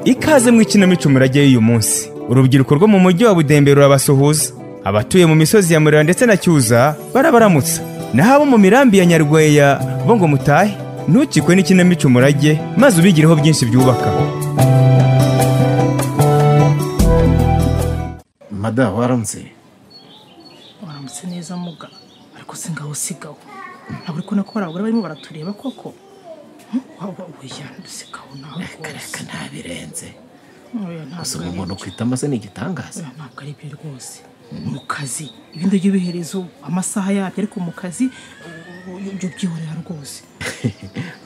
ikaze mu ikinamico murajyayo uyu munsi urubyiruko rwo mu mujyi wa budembe rurabasuhuza abatuye mu misozi ya murera ndetse na cyuza barabaramutsa naho abo mu mirambi ya nyarweya bo ngo mutahe ntukikwe n'ikinamico umurage maze ubigireho byinshi byubaka mada waramutse waramutse neza muga ariko si ngaho sigaho ntabwo uri kubona ko hari abagore barimo baratureba koko waba uya dusigaho nawe kareka rwose ntabirenze Oya, gusa ntabwo uwo ari muntu byo. kwitama se ni igitangaza Oya, ntabwo ari byo rwose mu kazi ibindi by'ubiherezo amasaha yabyo ariko mu kazi ibyo byihorera rwose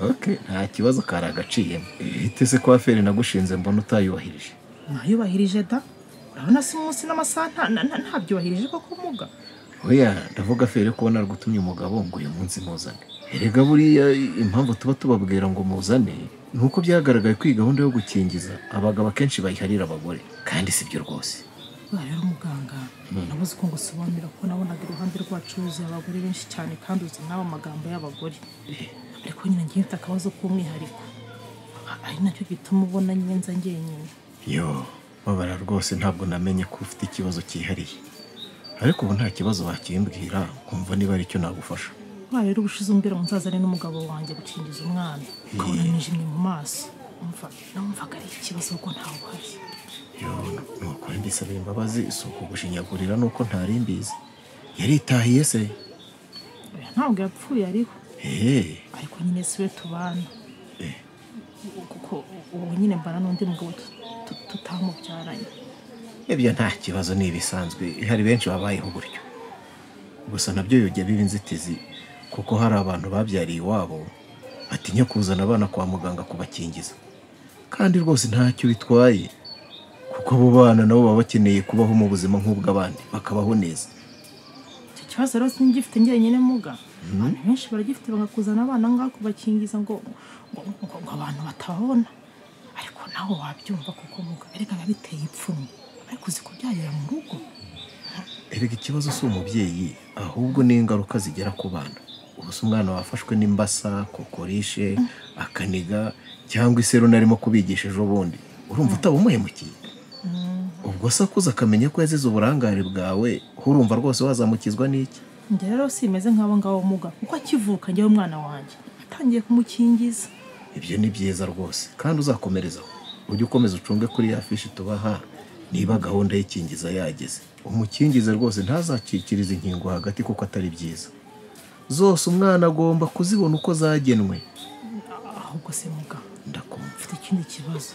ok nta kibazo kari agaciyemo ihite se kwa feri nagushinze mbona utayubahirije ntayubahirije da urabona si munsi n'amasaha nta- nta- nta- ntabyubahirije koko muga oya ndavuga feri ko narigutumye umugabo ngo uyu munsi muzane erega buriya impamvu tuba tubabwira ngo muzane ni uko byagaragaye ko iyi gahunda yo gukingiza abagabo akenshi bayiharira abagore kandi si byo rwose Buriya rero muganga nabuze uko ngusobanurira ko nabonaga iruhande rwacu huzuye abagore benshi cyane kandi uzi nawe amagambo y'abagore ariko nyine ngiye mfite akabazo k'umwihariko A- ari nacyo gituma ubona nyine nza njyenyine yo babara rwose ntabwo namenye ko ufite ikibazo cyihariye ariko ubu nta kibazo wakimbwira nkumva niba ari icyo nagufasha buriya rero ubushize umbwira ngo nzazane n'umugabo wanjye gukingiza umwana ukabona nijimye mu maso umva namumvaga ari ikibazo kuko ntawe uhari nukuri mbisabira imbabazi si ukugushinyagurira nuko ntari mbizi yaritahiye se Oya, ntabwo yapfuye ariho eee ariko nyine si we tubana kuko ubu nyine mbana n'undi mugabo tu- tu- tutamubyaranye ibyo nta kibazo ni ibisanzwe hari benshi babayeho gutyo gusa nabyo bijya biba inzitizi kuko hari abantu babyariye iwabo batinya kuzana abana kwa muganga kubakingiza kandi rwose ntacyo bitwaye kuko abo bana nabo baba bakeneye kubaho mu buzima nk'ubw'abandi bakabaho neza icyo kibazo rero singifite njyenyine muga abantu benshi baragifite bagakuzana abana ngaho kubakingiza ngo ngo- ngo ngo abantu batababona ariko nawe wabyumva kuko muga erega biba biteye ipfunwe ariko uzi kubyarira mu rugo erega ikibazo si umubyeyi ahubwo ni ingaruka zigera ku bana ubu se umwana wafashwe n'imbasa kokorishe akaniga cyangwa iseru narimo kubigisha ejo bundi urumva utaba umuhemukiye ubwo se akuze akamenya ko yazize uburangare bwawe urumva rwose wazamukizwa n'iki njye rero simeze nk'abo ngabo muga kuko akivuka njyewe umwana wanjye atangiye kumukingiza ibyo ni byiza rwose kandi uzakomerezaho ujye ukomeza ucunge kuri ya fishi tubaha niba gahunda y'ikingiza yageze umukingize rwose ntazacikirize inkingo hagati kuko atari byiza zose umwana agomba kuzibona uko zagenwe ahubwo se muga ndakumva mfite ikindi kibazo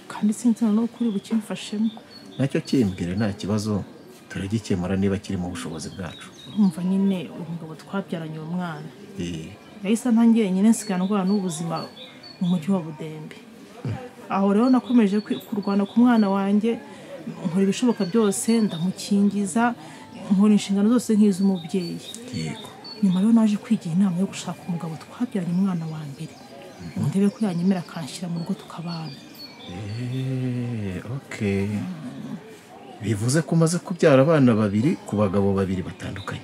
kandi sinzi na n'uko uri bukimfashemo nacyo kimbwire nta kibazo turagikemura niba kiri mu bushobozi bwacu urumva nyine uyu mugabo twabyaranye uwo mwana Eh, yahise ntangiye nyine nsigaye ndwara n'ubuzima mu mujyi wa budembe aho rero nakomeje kwi- kurwana ku mwana wanjye nkora ibishoboka byose ndamukingiza nkora inshingano zose nk'iz'umubyeyi yego nyuma rero naje kwigira inama yo gushaka umugabo twabyaranye umwana wa mbere ndebe ko yanyemera akanshyira mu rugo tukabana Eh, okay bivuze ko umaze kubyara abana babiri ku bagabo babiri batandukanye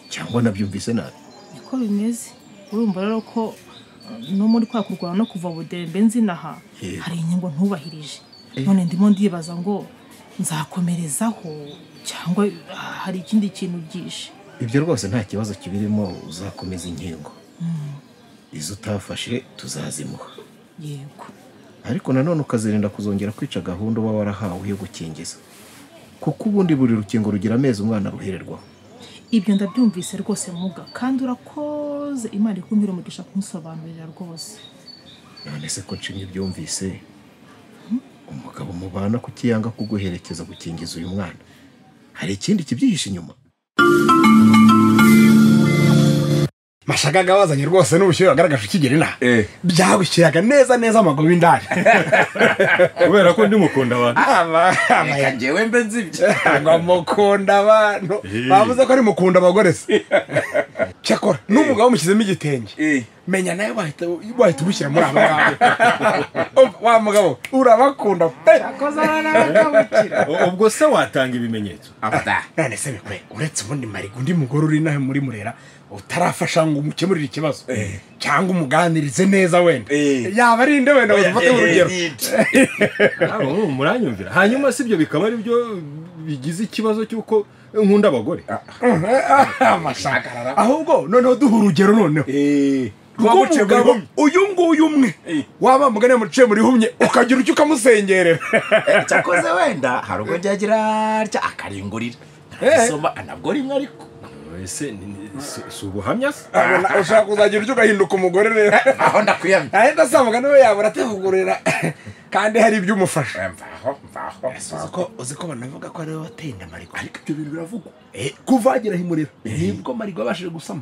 cyangwa nabyumvise nabi niko bimeze urumva rero ko eh, no muri kwa kurwana no kuva budembe nzinaha Yego. hari inyungu ntubahirije none ndimo ndibaza ngo nzakomerezaho cyangwa ah, hari ikindi kintu byishe ibyo rwose nta kibazo kibirimo uzakomeza inkingo izo utafashe tuzazimuha yego ariko nanone ukazirinda kuzongera kwica gahunda uba warahawe yo gukingiza kuko ubundi buri rukingo rugira amezi umwana ruhererwaho ibyo ndabyumvise rwose muga kandi urakoze imana ikumpira umugisha kunsobanurira rwose none se ko nshimye byumvise umugabo mubana kutiyanga kuguherekeza gukingiza uyu mwana hari ikindi kibyihishe inyuma mashagaga wazanye rwose n'ubushyuhe wagaragaje ukigera inaha Eh. byagushyiraga neza neza amaguru y'indani kubera ko ndi mukunda abantu reka njyewe mbe nzi ibyo ngo mukunda abantu bavuze ko ari mukunda abagore se cyakora n'umugabo mushyizemo igitenge Eh. menya nawe wahita wahita umushyira muri aba ngaba Umva, wa mugabo urabakunda pe ubwo se watanga ibimenyetso abada none se bikwe uretse ubundi mariga undi mugore uri inaha muri murera utarafasha ngo umukemurire ikibazo cyangwa umuganirize neza wenda yaba ari inde wenda ufate urugero ntabwo mwumva muranyumvira hanyuma si ibyo bikaba ari byo bigize ikibazo cy'uko nkunda abagore amashakarara ahubwo noneho duha urugero noneho rw'umugabo uyu nguyu umwe waba mugane muciye muri humye ukagira icyo ukamusengerera cyakoze wenda hari ubwo ryagira rya akaringurira ntabwo anabwora imwe ariko ese ni- ni- si- si ubuhamya se Abona ushaka kuzagira icyo ugahinduka umugore rero aho ndakwiyamye ahita asanga mugani we yabura ativugurura kandi hari ibyo umufasha mvaho mvaho uzi ko banavuga ko ariwe wateye inda marigo ariko ibyo bintu biravugwa kuva wagera himurira nibwo marigo yabashije gusama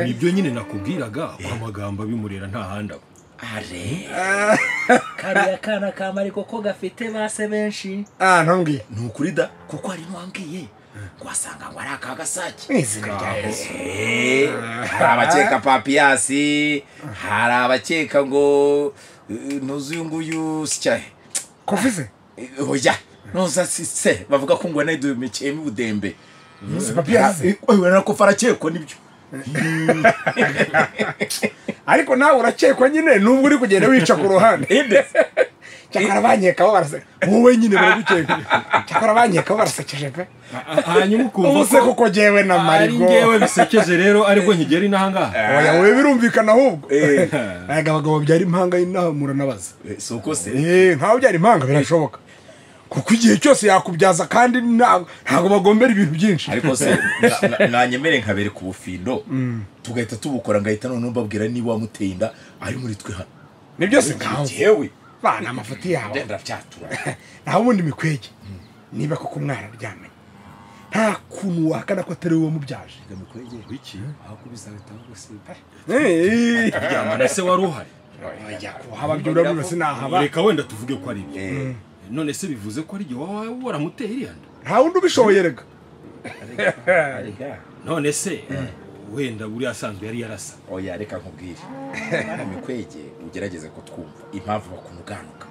nibyo nyine nakubwiraga ko amagambo abimurera nta handi aba are kariya kana ka mariko ko gafite base benshi ah ntongeye ni ukuri da kuko harimo wambwiye wasanga ngo ari akagasake izina rya yesu Eh, hari abakeka papiyasi hari abakeka ngo eh, ntuzi uyu nguyu sityaye kofize oya ntuza si- se bavuga ko ngo nedumikiyemo ubudembe si papiyasi nako farakekwa nibyo ariko nawe urakekwa nyine nubwo uri kugenda wica ku ruhande cyakora banyekaho baraseka wowe nyine baragukeka cyakora banyekaho barasekeje pe hanyuma ukumva ubuse kuko jyewe na ari marigo ngewe bisekeje rero aribwo nkigera inaha ngaha oya wowe birumvikana ahubwo aya abagabo byari impanga y'inamura n'abaza si uko se Eh, nkaho byari impanga birashoboka kuko igihe cyose yakubyaza kandi nta- ntabwo bagombera ibintu byinshi ariko se na- na- nanyemere nkabereka ubufindo tugahita tubukora ngahita noneho mbabwira niba wamuteye inda ari muri twe hano ni byose nkaho yewe bana amafoto yawe byenda byatura naho ubundi mikwege niba koko umwana aryamye nta kuntu wakana ko atari wowe wamubyaje wiki Eh, ryama na se wari uhari oya, kubaha ababyura rero sinahaba reka wenda tuvuge ko ari ibyo none se bivuze ko ari ibyo waba waramuteye iriya nda nta wundi ubishoboye rega none se wenda buriya asanzwe yari yarasa oya reka nkubwire mwana mikwege ugerageze kutwumva impamvu bakunuganuka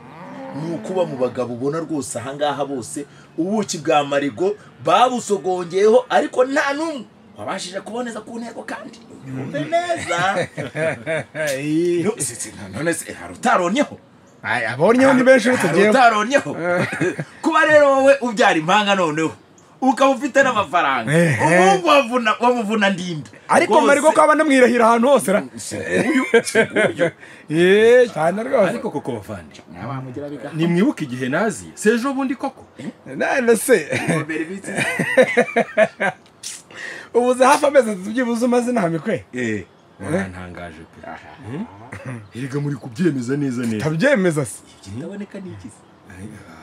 ni ukuba mu bagabo ubona rwose ahangaha bose ubuki bwa marigo babusogongeyeho ariko nta n'umwe wabashije kuboneza ku ntego kandi yumve neza No, si- si- none se hari utaronyeho abonyeho ni benshi uretse hari jyewe utaronyeho kuba rero wowe ubyara impanga noneho ukaba ufite n'amafaranga ubu wavuna- wamuvuna ndinda ariko Rwose- marigo ko aba anamwirahira ahantu hose ra Eh, cyane rwose ariko koko bavandi nimwibuke igihe naziye se ejo bundi koko none se ubuze hafi amezi atatu byibuze umaze inama ikwe Eh. mwarantangaje pe Hmm? erega muri kubyemeza neza neza tabyemeza se ndaboneka n'ikizi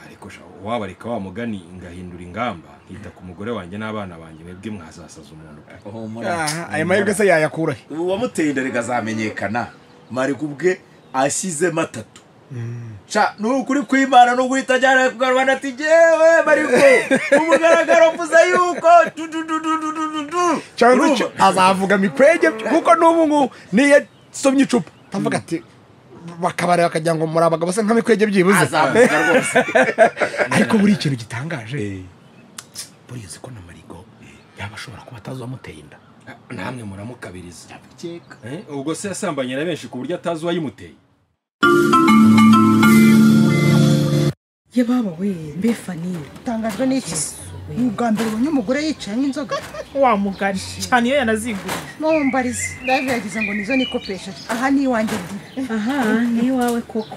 ariko sha waba reka wa mugani ngahindura ingamba nkita ku mugore wanjye n'abana banjye mwebwe mwazasaza umuntu pe Ah, ayo mahirwe se yayakura he ubu wamuteye inda rikazamenyekana mariko ubwe ashyizemo atatu Sha, ni ukuri kw'imana ni uguhita ajyana ku karubanda ati jyewe mariko ku mugaragaro mvuze yuko du du du du du du du du cyangwa Urumva? se azavuga mikwege kuko n'ubu ngubu niyo asomye icupa atavuga ati bakabara bakagira ngo muri abagabo se nka mikwege byibuze azavuga rwose ariko buri ikintu gitangaje buriya uzi ko na marigo yaba ashobora kuba atazi uwamuteye inda namwe muramukabiriza Eh, ubwo se yasambanye na benshi ku buryo atazi uwayimuteye ye baba we mbe faniye utangajwe n'iki ni ubwa mbere ubonye umugore yicaye nk'inzoga wa mugari cyane iyo yanaziguriye mumbarize live yagize ngo nizo nikopesha aha ni iwanjye ndi aha ni iwawe koko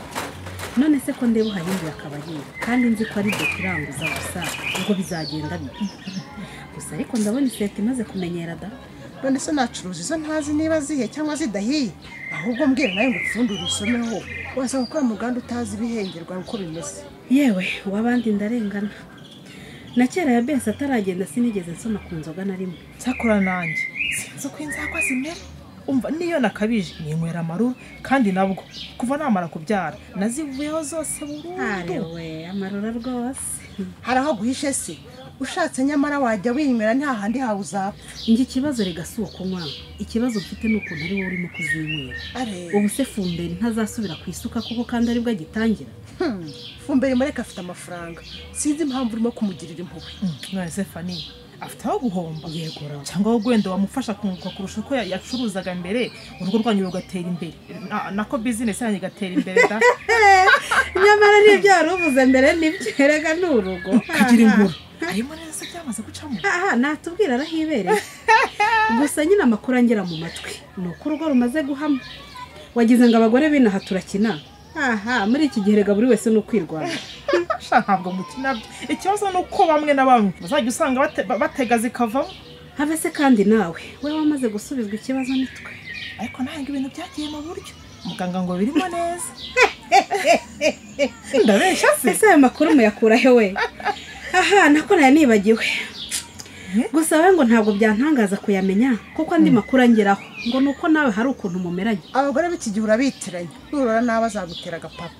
none se ko ndeba uhahindura akabari kandi nzi ko ari ibyo turanguza gusa ubwo bizagenda bite gusa ariko ndabona iseta imaze kumenyera da none se nacuruza izo ntazi niba zihe cyangwa zidahiye ahubwo mbwira nawe ngo upfundure usomeho wasanga ukora muganda utazi ibihengerwa uko bimeze yewe uw'abandi ndarengana na kera ya besi ataragenda sinigeze nsoma ku nzoga na rimwe cyakora nanjye sinzi uko inzagwa zimera umva niyo nakabije ninywera amaruru kandi nabwo kuva namara kubyara nazivuyeho zose burundu arewe amarura rwose hari aho guhishe se ushatse nyamara wajya winywera nta handi hawe uzapfa njye ikibazo rega si ukunywa ikibazo mfite ni ukuntu ari wowe urimo kuzinywera are ubu se fumberi ntazasubira ku isuka kuko kandi aribwo agitangira fumbere mureka afite amafaranga sinzi impamvu urimo kumugirira impuhwe none se fani afite aho guhomba yegura cyangwa wowe wenda wamufasha kunguka kurusha uko ya- yacuruzaga mbere urugo rwanyu rugatera imbere Na- nako bizinesi yanyu igatera imbere da nyamara nibyo wari uvuze mbere nibyo erega ni urugo kagira inkuru arimo neza se byamaze gucamo aha natubwira arahibereye gusa nyine amakuru angera mu matwi ni uko urugo rumaze guhama wagize ngo abagore binaha turakina aha muri iki gihe rega buri wese ni ukwirwanya Sha, ntabwo mukina byo ikibazo ni uko bamwe na bamwe bazajya usanga bate- ba- batega zikavamo habe se kandi nawe we wamaze gusubizwa ikibazo nitwe ariko ntabwo ibintu byagiye mu buryo muganga ngo birimo neza ndabeshya se ese ayo makuru muyakura he we aha nako nayo nibagiwe gusa wowe ngo ntabwo byantangaza kuyamenya kuko andi makuru angeraho ngo ni uko nawe hari ukuntu mumeranye abagore b'iki gihe urabitiranya nurora nawe azagutera agapapa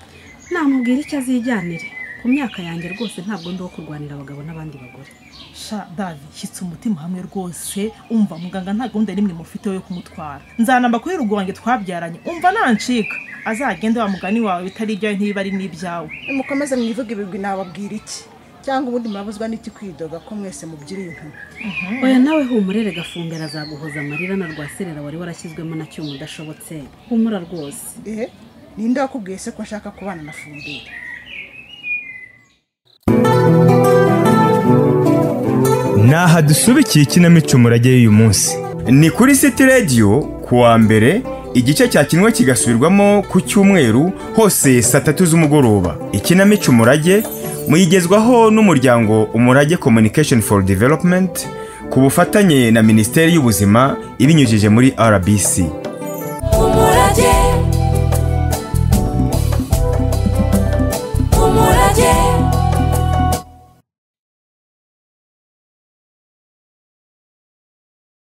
namubwira icyo azijyanire ku myaka yanjye rwose ntabwo ndi uwo kurwanira abagabo n'abandi bagore sha davi shyitsa umutima hamwe rwose umva muganga nta gahunda n'imwe mufiteho yo kumutwara nzanamba kuri rugo wanjye twabyaranye umva nancika azagende wa mugani wawe bitari ibyawe ntibibari n'ibyawe nimukomeze mwivuge ibigwi nababwira iki cyangwa ubundi murabuzwa n'iki kwidoga ko mwese mubyira intumwa oya nawe humurere gafumbera azaguhoza amarira na rwaserera wari warashyizwemo na cyuma udashobotse humura rwose ehe ninde wakubwiye se ko ashaka kubana na fumbire Naha dusubikiye ikinamico umurage y'uyu munsi. Ni kuri City Radio kuwa mbere igice cyakinwe kigasubirwamo ku cyumweru hose saa tatu z'umugoroba. Ikinamico umurage muyigezwaho n'umuryango Umurage Communication for Development ku bufatanye na Minisiteri y'Ubuzima ibinyujije muri RBC.